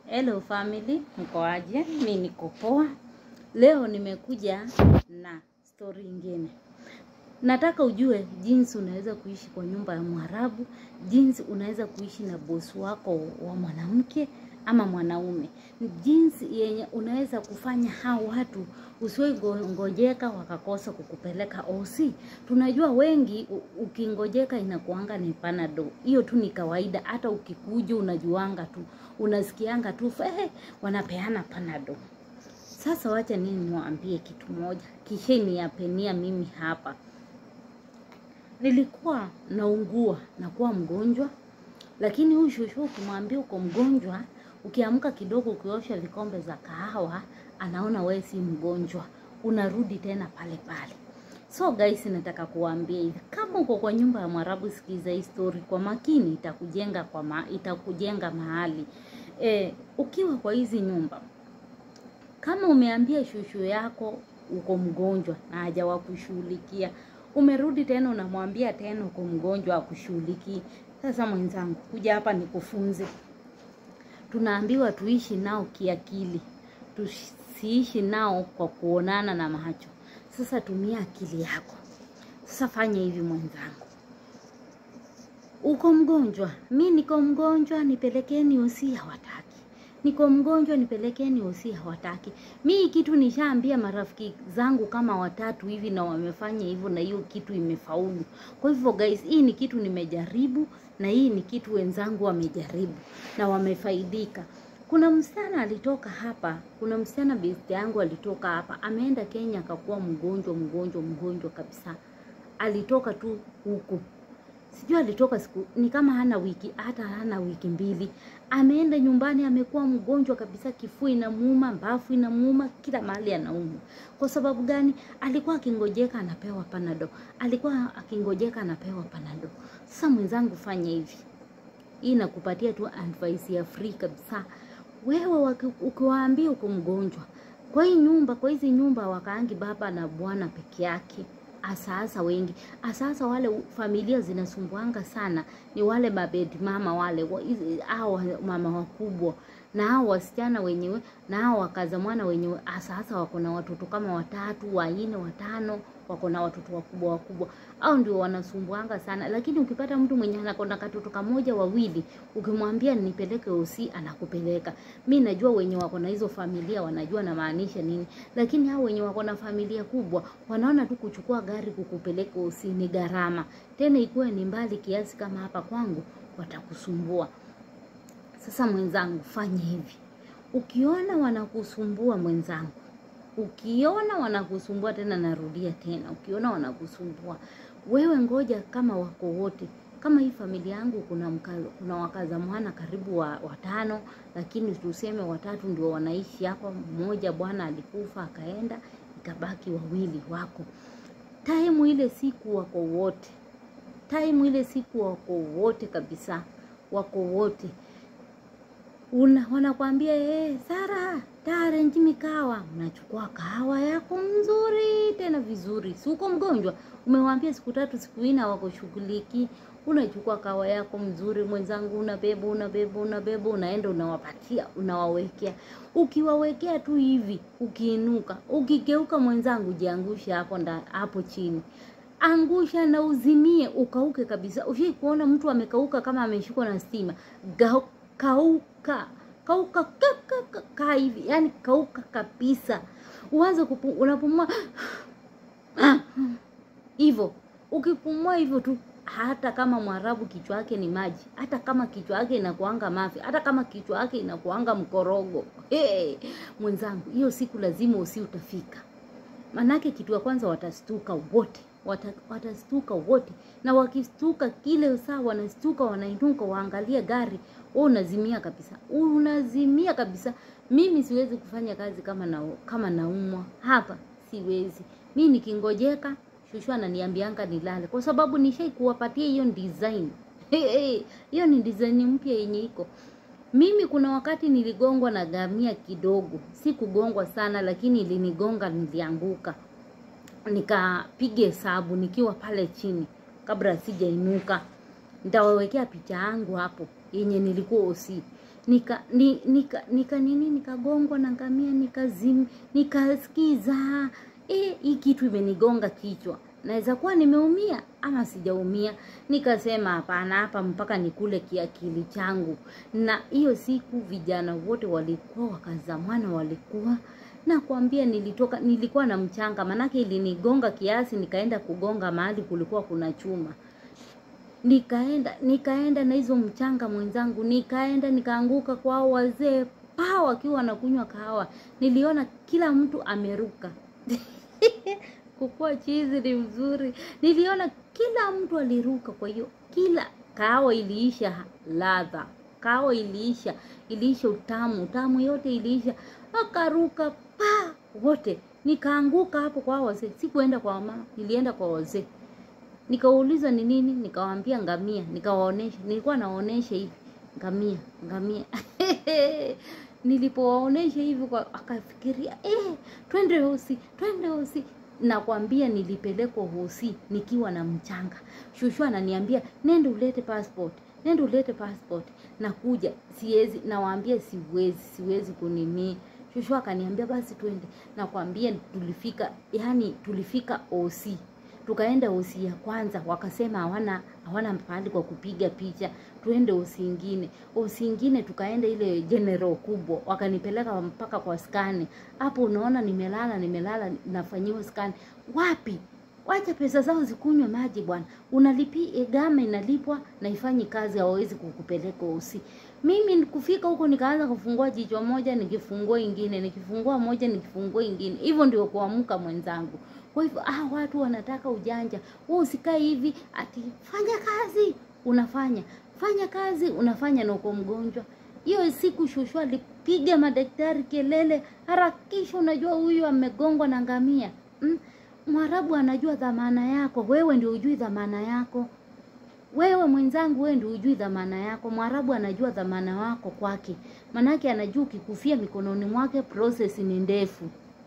Hello family, mko aje? Mi niko poa. Leo nimekuja na story ingine. Nataka ujue jinsi unaweza kuishi kwa nyumba ya Mwarabu, jinsi unaweza kuishi na bosi wako wa mwanamke ama mwanaume, jinsi yenye unaweza kufanya hao watu usiwe ngojeka wakakosa kukupeleka OC. Tunajua wengi u- ukingojeka inakuanga ni panado, hiyo tu ni kawaida. Hata ukikuja unajuanga tu, unasikianga tu eh, wanapeana panado. Sasa wacha nini niwaambie kitu moja, kisha niapenia mimi hapa nilikuwa naungua nakuwa mgonjwa, lakini huyu shushu ukimwambia uko mgonjwa, ukiamka kidogo, ukiosha vikombe za kahawa, anaona wewe si mgonjwa, unarudi tena pale pale. So guys, nataka kuwaambia hivi, kama uko kwa nyumba ya Mwarabu, sikiza hii story kwa makini, itakujenga kwa ma, itakujenga mahali e, ukiwa kwa hizi nyumba kama umeambia shushu yako uko mgonjwa na hajawakushughulikia, umerudi tena unamwambia tena uko mgonjwa akushughulikii. Sasa mwenzangu, kuja hapa nikufunze. Tunaambiwa tuishi nao kiakili, tusiishi nao kwa kuonana na macho. Sasa tumia akili yako. Sasa fanya hivi mwenzangu, uko mgonjwa, mi niko mgonjwa, nipelekeni usi, hawataki. Niko mgonjwa, nipelekeni usi, hawataki. Mi hii kitu nishaambia marafiki zangu kama watatu hivi, na wamefanya hivyo, na hiyo kitu imefaulu. Kwa hivyo guys, hii ni kitu nimejaribu, na hii ni kitu wenzangu wamejaribu na wamefaidika. Kuna msichana alitoka hapa, kuna msichana besti yangu alitoka hapa, ameenda Kenya akakuwa mgonjwa mgonjwa mgonjwa kabisa, alitoka tu huku sijui alitoka siku ni kama hana wiki hata hana wiki mbili, ameenda nyumbani, amekuwa mgonjwa kabisa, kifua inamuuma, mbafu inamuuma, kila mahali anauma. Kwa sababu gani? Alikuwa akingojeka anapewa panado, alikuwa akingojeka anapewa panado. Sasa mwenzangu, fanya hivi, hii nakupatia tu advice ya free kabisa. Wewe waki- ukiwaambia uko mgonjwa kwa hii nyumba, kwa hizi nyumba wakaangi baba na bwana peke yake asasa wengi asasa wale u- familia zinasumbuanga sana ni wale mabedi mama wale wa- hizi- hao mama wakubwa na hao wasichana wenyewe na hao wakaza mwana wenyewe asasa wako na watoto kama watatu wanne watano wako na watoto wakubwa wakubwa au ndio wanasumbuanga sana lakini ukipata mtu mwenye anakona katoto kamoja wawili ukimwambia nipeleke usi anakupeleka mi najua wenye wako na hizo familia wanajua namaanisha nini lakini hao wenye wako na familia kubwa wanaona tu kuchukua gari kukupeleka usi ni gharama tena ikuwe ni mbali kiasi kama hapa kwangu watakusumbua sasa mwenzangu fanya hivi ukiona wanakusumbua mwenzangu ukiona wanakusumbua tena narudia tena ukiona wanakusumbua wewe ngoja kama wako wote kama hii familia yangu kuna mka, kuna wakaza mwana karibu wa, watano lakini tuseme watatu ndio wanaishi hapa mmoja bwana alikufa akaenda ikabaki wawili wako taimu ile siku wako wote taimu ile siku wako wote kabisa wako wote una wanakwambia eh, Sara tarenji mikawa, unachukua kahawa yako mzuri tena vizuri, si uko mgonjwa, umewambia siku tatu siku nne wakushughuliki, unachukua kahawa yako mzuri mwenzangu, unabeba unabeba unabeba, unaenda unawapatia, unawawekea. Ukiwawekea tu hivi, ukiinuka, ukigeuka mwenzangu, jiangushe hapo nda, hapo chini angusha na uzimie ukauke kabisa. Ushai kuona mtu amekauka kama ameshikwa na stima? Gau, kauka kauka ka, ka, ka, ka hivi, yani kauka kabisa, uanze kupu, unapumua hivyo. Ukipumua hivyo tu, hata kama Mwarabu kichwa yake ni maji, hata kama kichwa yake inakuanga mafi, hata kama kichwa yake inakuanga mkorogo, hey, mwenzangu, hiyo siku lazima usi utafika manake kitu ya kwanza watastuka wote Wata, watastuka wote na wakistuka kile saa wanastuka wanainuka waangalie gari wewe unazimia kabisa unazimia kabisa mimi siwezi kufanya kazi kama na, kama naumwa hapa siwezi mi nikingojeka shushu ananiambianga nilale kwa sababu nishai kuwapatia hiyo design hiyo ni design mpya yenye iko mimi kuna wakati niligongwa na gamia kidogo, si kugongwa sana, lakini ilinigonga, nilianguka, nikapiga hesabu nikiwa pale chini kabla sijainuka. Nitawawekea picha yangu hapo yenye nilikuwa osi. nika ni, nika nika nini nikagongwa na ngamia nikazim nikasikiza eh, hii kitu imenigonga kichwa naweza kuwa nimeumia ama sijaumia nikasema hapana hapa mpaka nikule kiakili changu na hiyo siku vijana wote walikuwa wakazamana walikuwa nakwambia nilitoka nilikuwa na mchanga manake ilinigonga kiasi nikaenda kugonga mahali kulikuwa kuna chuma nikaenda nikaenda na hizo mchanga mwenzangu nikaenda nikaanguka kwa hao wazee paa wakiwa wanakunywa kahawa niliona kila mtu ameruka kukua chizi ni mzuri niliona kila mtu aliruka kwa hiyo kila kahawa iliisha ladha kahawa iliisha iliisha utamu utamu yote iliisha akaruka pa wote nikaanguka hapo kwa hao wazee sikuenda kwa mama nilienda kwa wazee nikauliza ni nini nikawaambia ngamia nikawaonesha nilikuwa nawaonesha hivi ngamia ngamia nilipowaonesha hivi kwa akafikiria eh, twende hosi twende hosi nakwambia nilipelekwa hosi nikiwa na mchanga shushu ananiambia nende ulete passport nende ulete passport nakuja siwezi nawaambia siwezi siwezi kunini shushu akaniambia basi twende nakwambia tulifika yani tulifika osi tukaenda osi ya kwanza wakasema hawana hawana pahali kwa kupiga picha tuende osi ingine osi ingine tukaenda ile general kubwa wakanipeleka mpaka kwa skani hapo unaona nimelala nimelala nafanyiwa skani wapi wacha pesa zao zikunywe maji bwana unalipi gama inalipwa na ifanyi kazi hawawezi kukupeleka osi mimi kufika huko nikaanza kufungua jicho moja nikifungua ingine nikifungua moja nikifungua ingine hivyo ndio kuamka mwenzangu kwa hivyo ah, watu wanataka ujanja wewe usikae hivi ati fanya kazi unafanya fanya kazi unafanya na uko mgonjwa hiyo siku shushu alipiga madaktari kelele harakisha unajua huyu amegongwa na ngamia mm? mwarabu anajua dhamana yako wewe ndio ujui dhamana yako wewe mwenzangu wewe ndio ujui dhamana yako mwarabu anajua dhamana wako kwake manake anajua ukikufia mikononi mwake process ni ndefu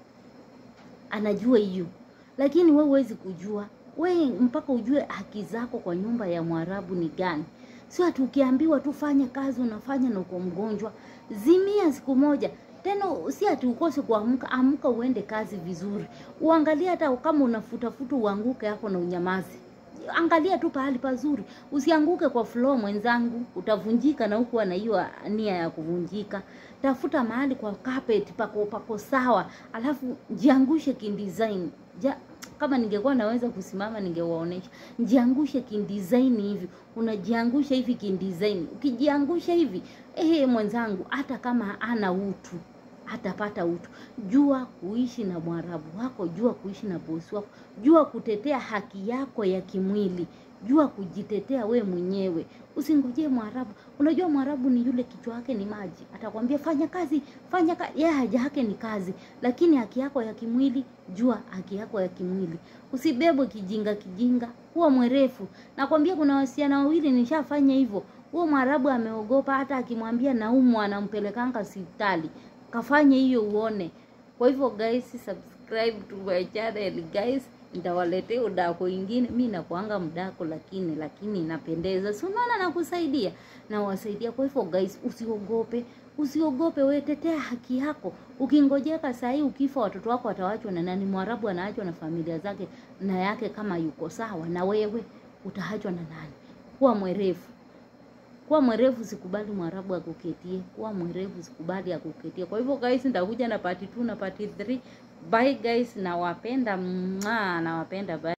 anajua hiyo lakini wewe huwezi kujua we mpaka ujue haki zako kwa nyumba ya mwarabu ni gani sio ati ukiambiwa tu fanya kazi unafanya na uko mgonjwa zimia siku moja tena si ati ukose kuamka amka uende kazi vizuri uangalie hata kama unafutafuta uanguke hapo na unyamazi angalia tu pahali pazuri usianguke kwa floor mwenzangu utavunjika na huku na hiyo nia ya kuvunjika tafuta mahali kwa carpet pako pako sawa alafu jiangushe kindesign ja, kama ningekuwa naweza kusimama ningewaonesha jiangushe kindesign hivi unajiangusha hivi kindesign ukijiangusha hivi eh mwenzangu hata kama ana utu hatapata utu jua kuishi na mwarabu wako jua kuishi na bosi wako jua kutetea haki yako ya kimwili jua kujitetea we mwenyewe usingojee mwarabu unajua mwarabu ni yule kichwa yake ni maji atakwambia fanya kazi fanya kazi yeye haja yake ni kazi lakini haki yako ya kimwili jua haki yako ya kimwili usibebwe kijinga kijinga kuwa mwerefu nakwambia kuna wasichana wawili nishafanya hivyo huo mwarabu ameogopa hata akimwambia naumwa anampelekanga hospitali kafanye hiyo uone kwa hivyo guys subscribe to my channel guys nitawaletea udako ingine mi nakuanga mdako lakini lakini inapendeza si unaona nakusaidia nawasaidia kwa hivyo guys usiogope usiogope we tetea haki yako ukingojeka sahii ukifa watoto wako watawachwa na nani mwarabu anaachwa na familia zake na yake kama yuko sawa na wewe utaachwa na nani kuwa mwerefu kuwa mwerevu sikubali mwarabu akuketie kuwa mwerevu sikubali akuketie kwa hivyo guys nitakuja na part 2 na part 3 bye guys nawapenda mwaa nawapenda bye